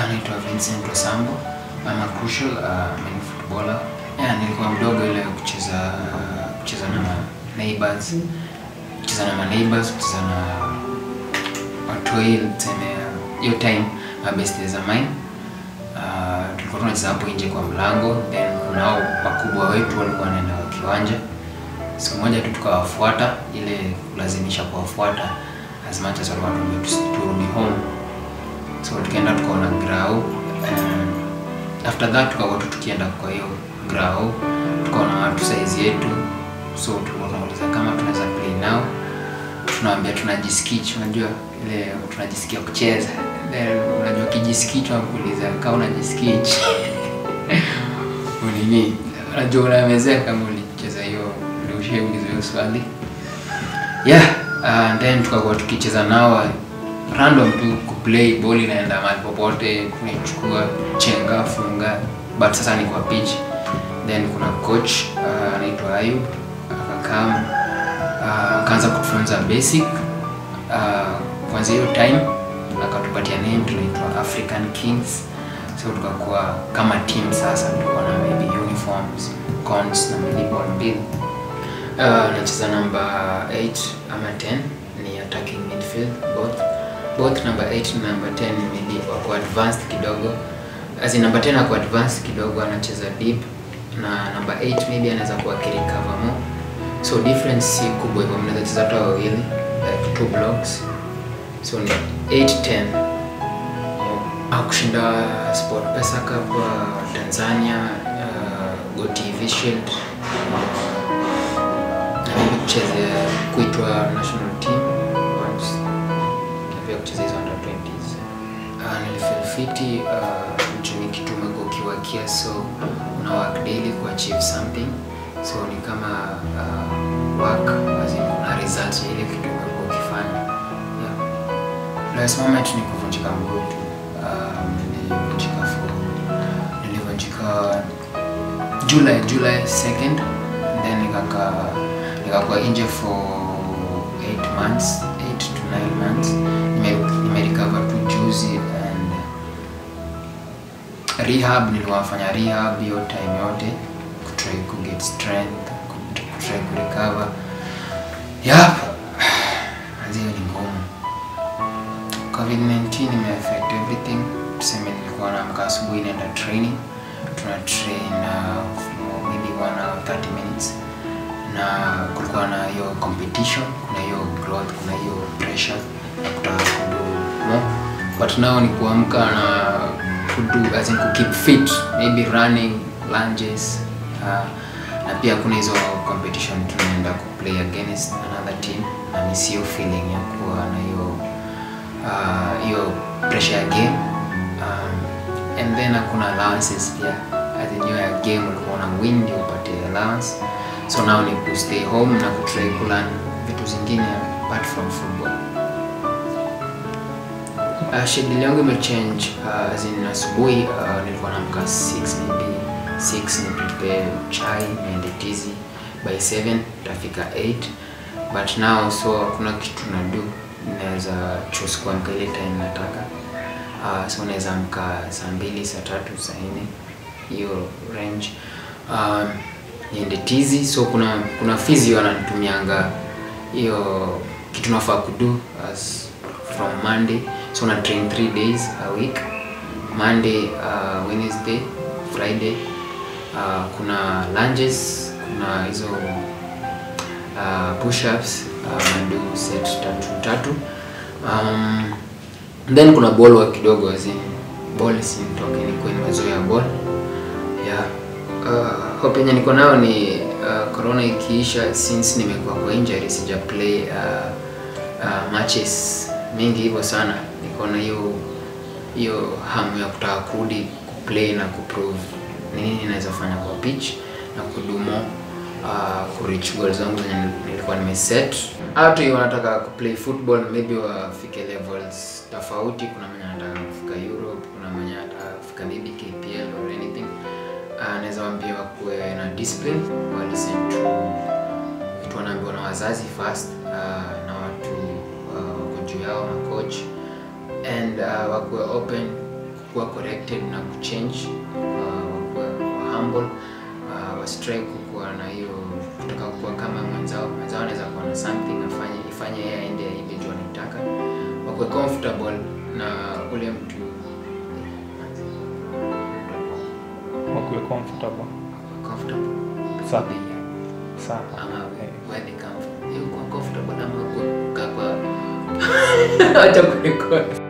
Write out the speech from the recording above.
naitwa Vincent Osambo. I'm a crucial uh, main footballer. Yeah, nilikuwa mdogo ile kucheza kucheza na ma neighbors. Kucheza na ma neighbors, kucheza na watoi tuseme hiyo time my best days of mine. Uh, tulikuwa tunacheza hapo nje kwa mlango, then kunao wakubwa wetu walikuwa wanaenda kwa kiwanja. Siku moja tu tukawafuata, ile kulazimisha kuwafuata as much as walikuwa wanatuambia tusi- turudi home so tukaenda tukaona grau and after that tukakuwa tu tukienda kwa hiyo grau tukaona watu saizi yetu so tulikuwa tunauliza kama tunaweza play nao tunawaambia tunajiskich unajua ile tunajisikia kucheza then unajua kijiskich wakuuliza kama unajiskich unini unajua unamezea kama ulicheza hiyo ndio ushaulizwa hiyo swali yeah uh, then tukakuwa tukicheza nao random tu kuplay ball inaenda mahali popote kunaichukua chenga funga but sasa ni kwa pitch then kuna coach uh, anaitwa Ayub akakam uh, akaanza kutufunza basic uh, kwanza hiyo time akatupatia name tunaitwa African Kings so tukakuwa kama team sasa tulikuwa na maybe uniforms cons na miliball mbili Uh, nacheza namba 8 ama 10 ni attacking midfield both both number 8 na number 10 maybe wako advanced kidogo as in number 10 ako advanced kidogo anacheza deep na number 8 maybe anaweza kuwa akirecover more so difference si kubwa hivyo mnaweza cheza hata wawili like two blocks so ni 8 10 akushinda sport pesa cup uh, tanzania uh, go tv shield na mimi kucheza kuitwa national team once na pia kucheza hizo under 20s uh, nilifeel fiti uh, juu ni kitu umekuwa ukiwakia so una work daily ku achieve something so ni kama uh, work as in kuna results ya ile kitu umekuwa ukifanya yeah. last moment ni kuvunjika mguu tu um, nilivunjika for nilivunjika July July 2nd then nikaka nikakuwa nje for 8 months 8 to 9 months nime nimerecover tu juzi and rehab niliwafanya rehab hiyo time yote kutry ku get strength kut- kutry ku recover yep hiyo ni ngumu covid-19 imeaffect everything tuseme nilikuwa naamka asubuhi naenda training tuna train uh, for maybe one hour 30 minutes na kulikuwa na hiyo competition kuna hiyo growth kuna hiyo pressure ya kutaka kudu more but now ni kuamka na kudu as in keep fit maybe running lunges uh, na pia kuna hizo competition tunaenda kuplay against another team na ni sio feeling ya kuwa na hiyo uh, hiyo pressure ya game um, and then hakuna allowances pia as in hiyo ya game ulikuwa una win ndio upate allowance so now ni ku stay home na kutry kulearn vitu zingine apart from football uh, schedule yangu imechange uh, as in asubuhi uh, nilikuwa naamka 6 maybe 6 ni prepare chai niende tizi by 7 tafika 8 but now so hakuna kitu na do naweza choose kuamka ile time nataka uh, so naweza amka saa mbili saa tatu saa nne hiyo range um, niende tizi so kuna kuna physio ananitumianga hiyo kitu nafaa kudu as from monday so na train 3 days a week monday uh, wednesday friday uh, kuna lunges kuna hizo uh, push-ups uh, nadu set tatu tatu um, then kuna ball work kidogo as in ball sinitoke nikuwe nimezoea ball yeah uh, hope yenye niko nayo ni uh, corona ikiisha since nimekuwa kwa injury sija play uh, uh, matches mingi hivyo sana niko na hiyo hiyo hamu ya kutaka kurudi kuplay na kuprove ni nini naweza fanya kwa pitch na kudumo uh, kureach goals zangu zenye nilikuwa nimeset hata hiyo wanataka kuplay football maybe wafike levels tofauti kuna mwenye anataka kufika europe kuna mwenye anataka kufika maybe kpl or anything uh, naweza waambia wakuwe na discipline wa listen to vitu wanaambiwa na wazazi first uh, na watu uh, wako juu yao na coach and uh, wakuwe open kuwa corrected na kuchange uh, wakuwa wa humble uh, wastrai kukuwa na hiyo kutaka kuwa kama mwenzao mwenzao anaweza kuwa na something afanye ifanye yeye aende aibe juu anaitaka wakuwe comfortable na ule mtu wakuwe comfortable comfortable Sawa. with the- sawa ama Eh, where they come from. Hiyo kuwa comfortable ama kukaa kwa acha kurekodi